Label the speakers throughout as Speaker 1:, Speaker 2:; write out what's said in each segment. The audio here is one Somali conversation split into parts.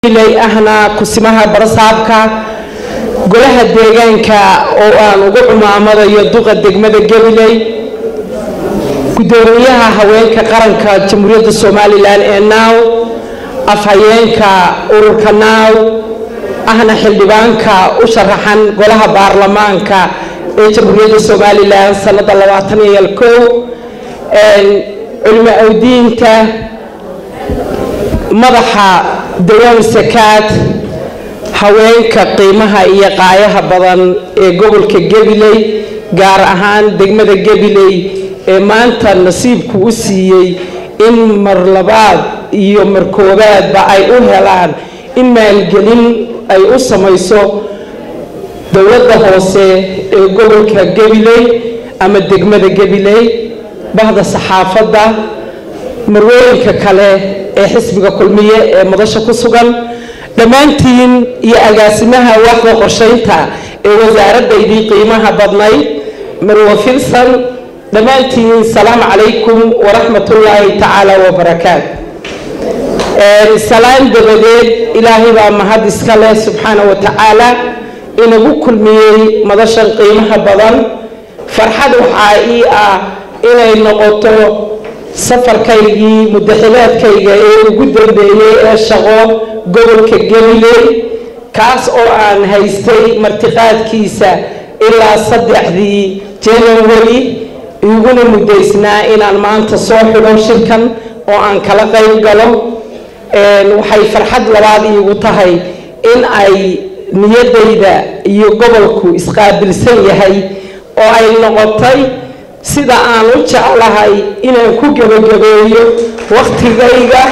Speaker 1: ilay ahna kusimaha barasaabka golaha deegaanka oo aan ugu cumaamadayo duqa degmada gabiley gudoomiyaha haweenka qaranka jamhuuriyadda somalilan ee naaw afhayeenka ururka naaw ahna xildhibaanka u sharaxan golaha baarlamaanka ee jamhuuriyadda somalilan sanada labaatan iyo kow culimo awdiinta madaxa dawaan sakaad haweenka qiimaha iyo qaayaha badan ee gobolka gabiley gaar ahaan degmada gabiley ee maanta nasiibku u siiyey in mar labaad iyo mar koobaadba ay u helaan in maalgelin ay u samayso dowladda hoose ee gobolka gabiley ama degmada gabiley bahda saxaafadda marwooyinka kale ee xisbiga kulmiye ee madasha ku sugan dhammaantiin iyo agaasimaha waaxda qorshaynta ee wasaaradaydii qiimaha badnayd marwo filsan dhammaantiin salaamu calaykum waraxmatullaahi tacaala wabarakaat salaan dabadeed ilaahay baa mahad iska leh subxaana wa tacaala inagu kulmiyey madashan qiimaha badan farxad waxaa ii ah inay noqoto safarkaygii mudaxilaadkayga ee ugu dambeeyey ee shaqo gobolka gabiley kaas oo aan haystay martiqaadkiisa ilaa saddexdii january iguna muddaysnaa inaan maanta soo xidho shirkan oo aan kala qayb galo waxay farxad labaad iigu tahay in ay niyadayda iyo gobolku isqaabilsan yahay oo ay noqotay sida aan u jeclahay inaan ku gebagabeeyo wakhtigayga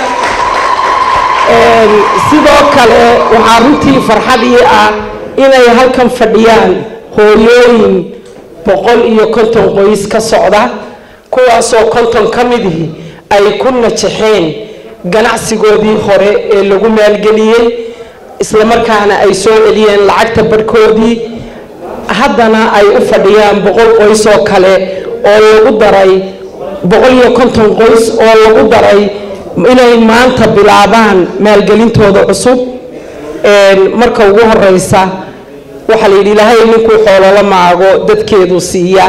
Speaker 1: sidoo kale waxaa runtii farxad ii ah inay halkan fadhiyaan hooyooyin boqol iyo konton qoys ka socda kuwaasoo konton ka midii ay ku najaxeen ganacsigoodii hore ee lagu maalgeliyey islamarkaana ay soo celiyeen lacagta barhkoodii haddana ay u fadhiyaan boqol qoys oo kale oo lagu daray boqol iyo konton qoys oo lagu daray inay maanta bilaabaan maalgelintooda cusub marka ugu horeysa waxaa la yidhi ilaahay ninkuu xoolola maago dadkeedu siiya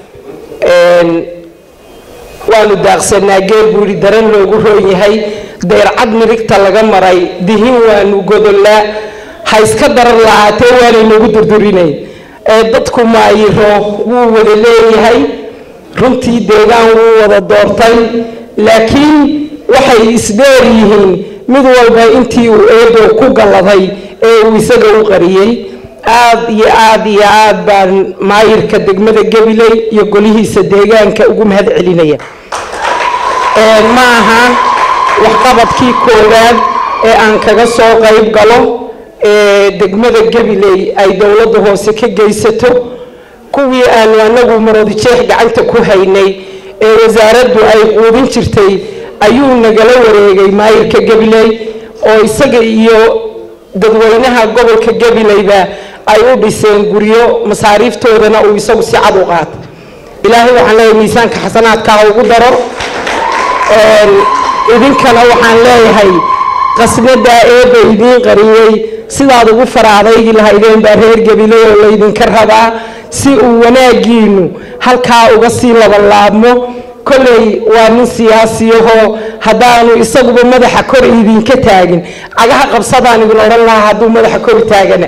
Speaker 1: waanu daaqsanaa geel buu yidhi daran loogu roon yahay dayrcad mirigta laga maray dihin waanu godollaa ha iska darar lahaatee waanaynagu durdurinay dadku maayiro wuu wada leeyahay runtii deegaan wuu wada doortay laakiin waxay isdheer yihiin mid walba intii uu eedow ku galladay ee uu isaga u qariyey aad iyo aad iyo aad baan maayirka degmada gabiley iyo golihiisa deegaanka ugu mahad celinaya ma aha waxqabadkii koowaad ee aan kaga soo qayb galo ee degmada gabiley ay dowladda hoose ka geysato kuwii aanu anagu marodijeex gacanta ku haynay ee wasaaraddu ay quudin jirtay ayuu nagala wareegay maayirka gabiley oo isaga iyo dadweynaha gobolka gabileyba ay u dhiseen guryo masaariiftoodana uu isagu si cad u qaata ilaahay waxaan leeyahay miisaanka xasanaadkaa ugu daro idinkana waxaan leeyahay qasnadaa eeba idiin qariyey sidaad ugu faraadaygi lahaydeen baa reer gabiley oo laydinka rabaa si uu wanaagiinu halkaa uga sii labalaabmo kolley waa nin siyaasiyahoo haddaanu isaguba madaxa kor idinka taagin cagaha qabsadaan idin odhan lahaa hadduu madaxa kori taagana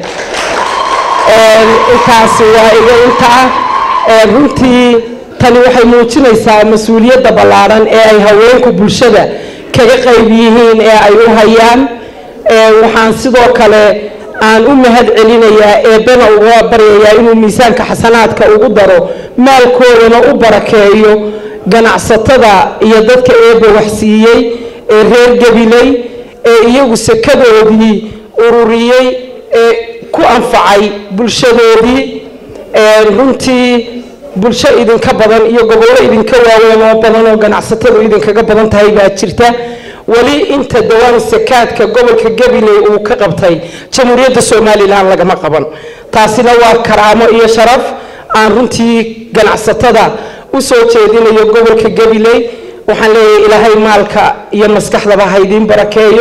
Speaker 1: intaasi waa iga intaa runtii tani waxay muujinaysaa mas-uuliyadda ballaadhan ee ay haweenku bulshada kaga qayb yihiin ee ay u hayaan waxaan sidoo kale aan u mahad celinayaa eebbana uga baryayaa inuu miisaanka xasanaadka ugu daro maalkoodana u barakeeyo ganacsatada iyo dadka eebba waxsiiyey ee reer gabiley ee iyagu sakadoodii ururiyey ee ku anfacay bulshadoodii runtii bulsho idinka badan iyo gobollo idinka waaweyn oo badan oo ganacsatadu idinkaga badan tahay baa jirta weli inta dawaan sakaadka gobolka gabiley uu ka qabtay jamhuuriyadda somalilan lagama qaban taasina waa karaamo iyo sharaf aan runtii ganacsatada u soo jeedinayo gobolka gabiley waxaan leeyahay ilaahay maalka iyo maskaxdaba ha idiin barakeeyo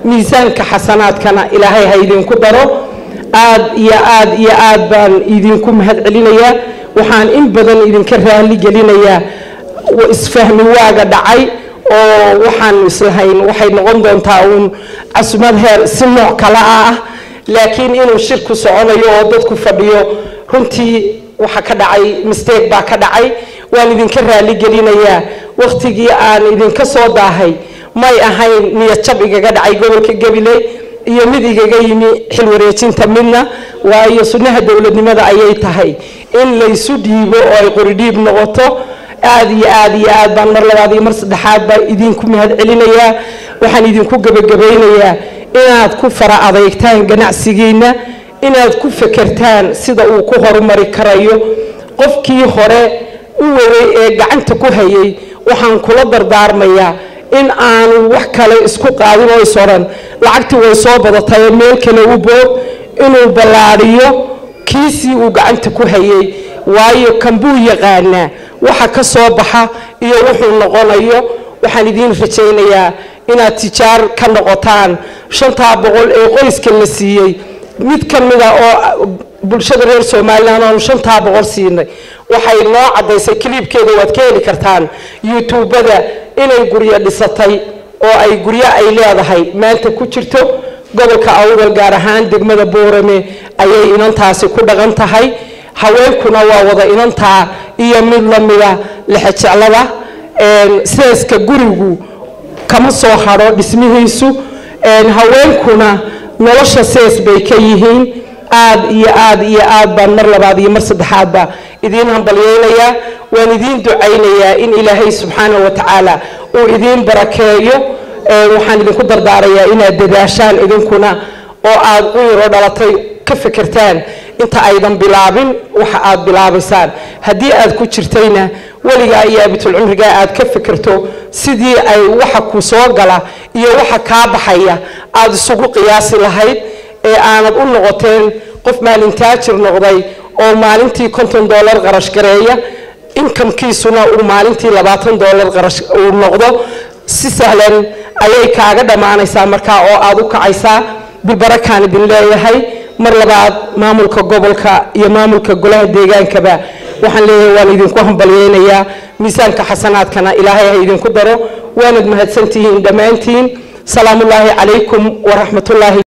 Speaker 1: miisaanka xasanaadkana ilaahay ha idinku daro aad iyo aad iyo aad baan idinku mahad celinayaa waxaan in badan idinka raali gelinayaa isfahmi waaga dhacay oo waxaan islahayn waxay noqon doontaa uun casumad heer si nooc kale ah laakiin inuu shirku soconayo oo dadku fadhiyo runtii waxa ka dhacay mistake baa ka dhacay waan idinka raali gelinayaa wakhtigii aan idinka soo daahay may ahayn niyad jab igaga dhacay gobolka gabiley iyo mid igaga yimi xil wareejinta midna waayo sunnaha dowladnimada ayay tahay in laysu dhiibo oo ay qoridhiib noqoto aad iyo aad iyo aad baan mar labaad iyo mar saddexaad baa idinku mahad celinayaa waxaan idinku gebagabaynayaa inaad ku fara adeegtaan ganacsigiinna inaad ku fekertaan sida uu ku horumari karayo qofkii hore u waday ee gacanta ku hayay waxaan kula dardaarmayaa in aanu wax kale isku qaadin oo is odhan lacagtii way soo badatay meel kale u boog inuu ballaadhiyo kiisii uu gacanta ku hayay waayo kan buu yaqaanaa waxa ka soo baxa iyo wuxuu noqonayo waxaan idiin rajaynayaa inaad tijaar ka noqotaan shantaa boqol ee qoyska la siiyey mid ka mida oo bulshada reer somalilan oonu shantaa boqol siinay waxay noo caddaysay kaliibkeeda waad ka heli kartaan youtubada inay guryo dhisatay oo ay guryo ay leedahay maanta ku jirto gobolka awdal gaar ahaan degmada boorame ayay inantaasi ku dhaqan tahay haweenkuna waa wada inantaa iyo mid lamida lexejeclada seeska gurigu kama soo hadho dhismihiisu haweenkuna nolosha sees bay ka yihiin aad iyo aad iyo aad baan mar labaad iyo mar saddexaadba idiin hambalyeynayaa waan idiin ducaynayaa in ilaahay subxaana wa tacaala uu idiin barakeeyo waxaan idinku dardaarayaa inaad dadaashaan idinkuna oo aad u yaroo dhalatay ka fekertaan inta aydan bilaabin waxa aad bilaabaysaan haddii aad ku jirtayna weligaa iyo abitulcumrigaa aad ka fekerto sidii ay waxa ku soo gala iyo waxa kaa baxaya aad isugu qiyaasi lahayd ee aanad u noqoteen qof maalintaajir noqday oo maalintii konton dollar qarash gareeya inkamkiisuna uu maalintii labaatan dollar qarash uu noqdo si sahlan ayay kaaga dhammaanaysaa markaa oo aad u kacaysaa bilbarakaan idin leeyahay mar labaad maamulka gobolka iyo maamulka golaha deegaankaba waxaan leeyahay waan idinku hambalyeynayaa miisaanka xasanaadkana ilaahay ha idinku daro waanad mahadsantihiin dhammaantiin salaamullaahi calaykum waraxmatullaahi